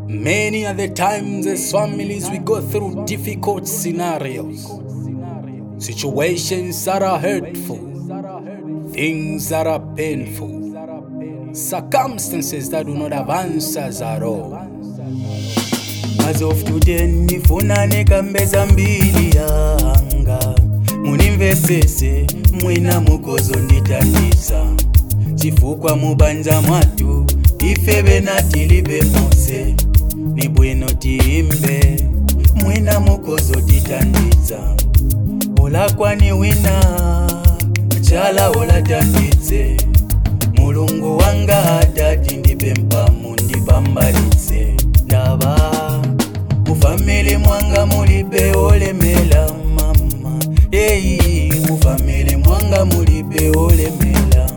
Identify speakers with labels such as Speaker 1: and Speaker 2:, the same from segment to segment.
Speaker 1: Many are the times as families we go through difficult scenarios, situations that are hurtful, things that are painful, circumstances that do not have answers at all.
Speaker 2: As of today ndifuna nekambeza mbili yanga munimvesese mwina mukozo nditandiza chifukwa mubanja mwatu ife bena tilibe mose ni bwino tiyimbe mwina mukozo titandiza olakwani wina chala olatanditse mulungu wanga atati ndipe mpamu ndipambalitse ndaba mufamili mwanga mulibe olemela mama eyi mufamili mwanga mulibe olemela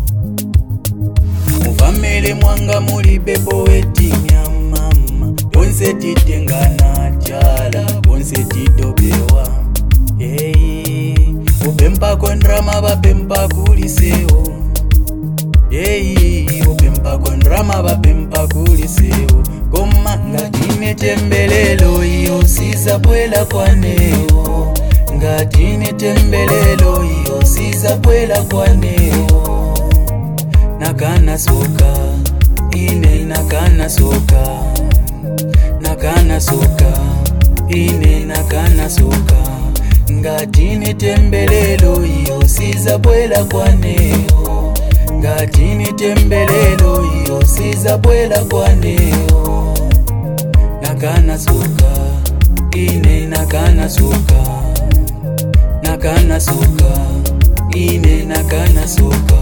Speaker 2: mufamili mwanga mulibe powetinya mama bonse titengana tyala bonse tidobewa eyi upempako ndrama bapempa kulisewo eyi upempako ndrama bapempa kulisewo koma ngatine tembelelo iyo sizabwela kwanewo ngatine tembelelo iyo sizabwela kwanewo nakana soka ine nakana soka nakana soka ine nakana soka ngatini tembelelo iyo sizabwela kwanewo ngatini tembelelo iyo sizabwela kwanewo nakana soka ine nakana soka nakana soka ine nakana soka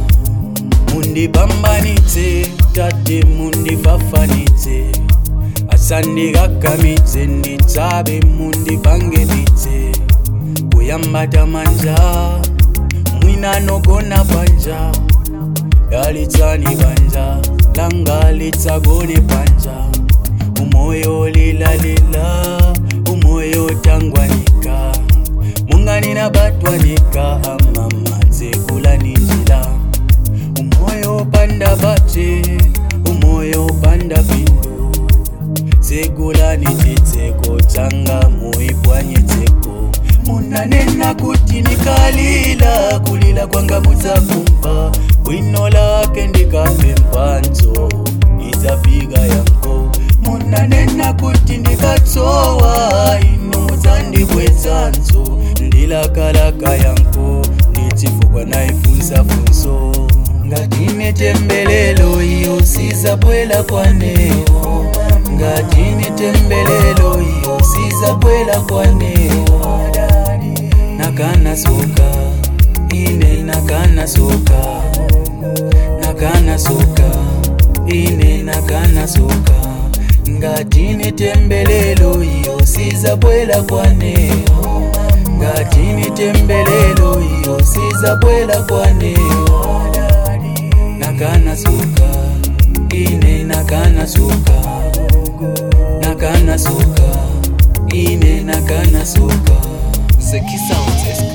Speaker 2: mundipambanitse tate mundifafanitse asandikakamitse nditsabe mundipangeditse kuyambata manja mwina nogona panja dalitsani banja langa litsagone panja umoyo lilalila umoyo tangwanika munganina batwanika amamadze kulaninjila umoyo panda bate umoyo panda pindu tsekulani titseko tsanga muipwanyetseko munanena kuti nikalila kulila kwanga mudzakumva bwino lake ndikapembanzo idzafika yanko munanena kuti ndikatsowa ino mudzandibwedzanzo ndilakalaka yanko nditsifukwa naifunsafunso ngatine tembelelo iyo sizabwela kwanewo ngatine tembelelo iyo sizabwela kwanewo nakana soka ine nakana soka nakana soka ine nakana soka ngatine tembelelo iyo sizabwela kwanewo ngatini tembelelo iyo sizabwela kwanewo nakana soka ine nakana soka nakana soka ine nakana soka
Speaker 3: Zeki Sounds